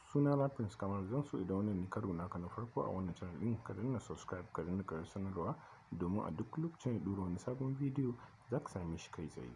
suna na Prince Kamal zan so idan wannan ne karo naka na farko a wannan channel din ka danna subscribe ka danna karar sanarwa domin a duk lokacin da ɗora wani sabon bidiyo za ka same shi kai tsaye.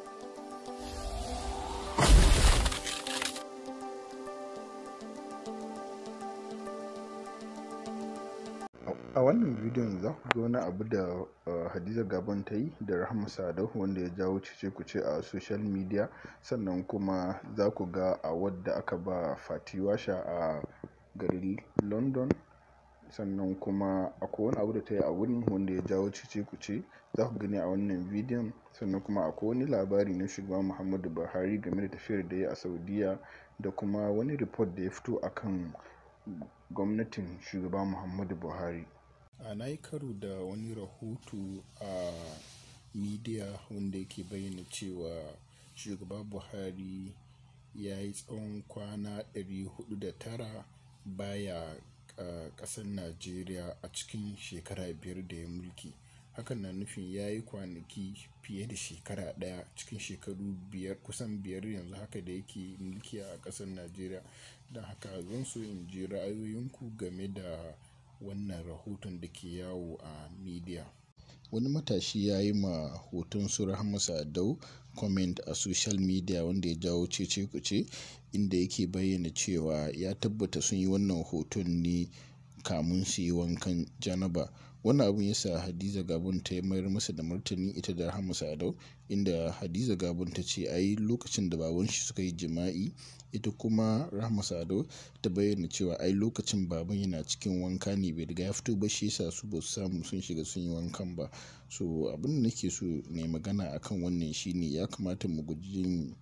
a wannan bidiyon za ku ga wani abu da hadiza gabon ta yi da rahama sadau wanda ya jawo cece kuce a social media sannan kuma za ku ga a wadda aka ba fatiwasha a garin london sannan kuma akwai wani abu da ta yi a wurin wanda ya jawo cece kuce za ku gani a wannan bidiyon sannan kuma akwai wani labari na shugaba muhammadu buhari game da tafiyar da ya a saudiya da kuma wani report da ya fito akan gwamnatin shugaba muhammadu buhari a na yi karo da wani rahoto a media wanda yake bayyana cewa shugaba buhari ya yi tsawon kwana 409 baya ƙasar najeriya a cikin shekara biyar da ya mulki hakan na nufin ya yi kwanaki fiye da shekara ɗaya cikin shekaru biyar kusan biyar yanzu haka da yake mulki a ƙasar najeriya don haka zan so in ji ra'ayoyinku game da wannan rahoton da ke yawo a media wani matashi ya yi ma hoton su rahama sadau comment a social media wanda ya jawo cece kuce inda yake bayyana cewa ya tabbata sun yi wannan hoton ne kamun su yi wankan janaba wannan abun yasa hadiza gabon ta mayar masa da martani ita da rahama sadau inda hadiza gabon ta ce ai lokacin da baban shi suka yi jima'i ita kuma rahama sadau ta bayyana cewa ai lokacin baban yana cikin wanka ne bai riga ya fito ba shi yasa su ba su samu sun shiga sun yi wankan ba so abin da nake so ne magana akan wannan shine ya kamata mu guji yin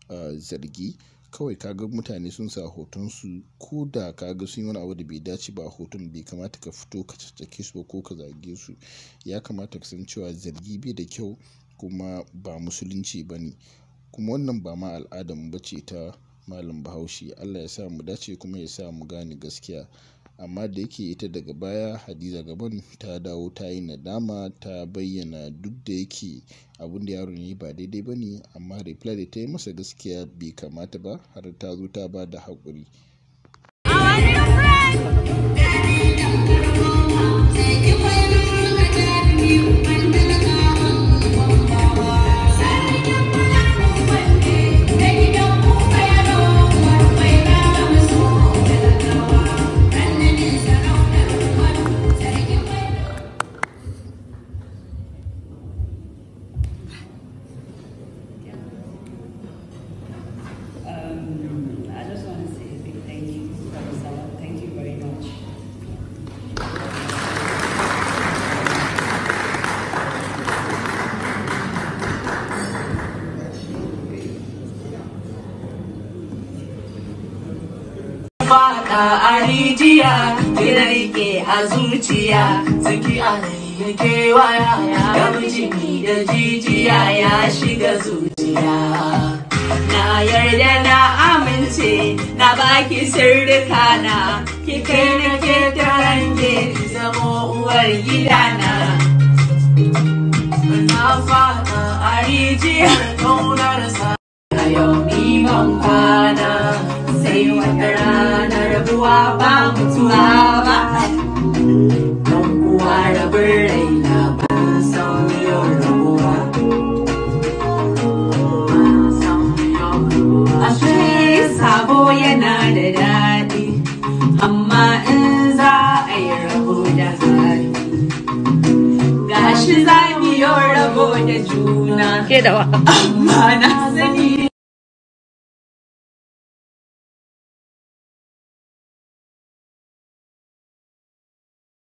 zargi kawai kaga mutane sun sa hoton su ko da kaga sun yi wani abu da bai dace ba hoton bai kamata ka fito ka caccake su ba ko ka zage su ya kamata ka san cewa zargi bai da kyau kuma ba musulunci ba ne kuma wannan ba ma al'adar mu bace ta malam bahaushe allah ya sa mu dace kuma ya sa mu gane gaskiya amma da yake ita daga baya hadiza gaban ta dawo ta yi nadama ta bayyana duk da yake abin da yaron yi ba daidai ba ne amma reply da ta yi masa gaskiya bai kamata ba har ta zo ta ba da haƙuri Um, I just want to say a big thank you, Brother Salah. Thank you very much. Faɗa a rijiya, ina rike a zuciya, saki a yake waya, ya jini da jijiya ya shiga zuciya. Na yarda na amince na baki sirrika na ki kai na ke tarange zamo uwar gidana. Na fada a rijiyar kaunar sa a yau ni ban kwana sai wata rana rabuwa ba mutuwa ba. Don uwa rabin raina ban san yau rabuwa. Ashe sabo yana da daɗi, amma in za a yi rabo da hali. Gashi za mu yi rabo da juna, Ke da wa? amma na sani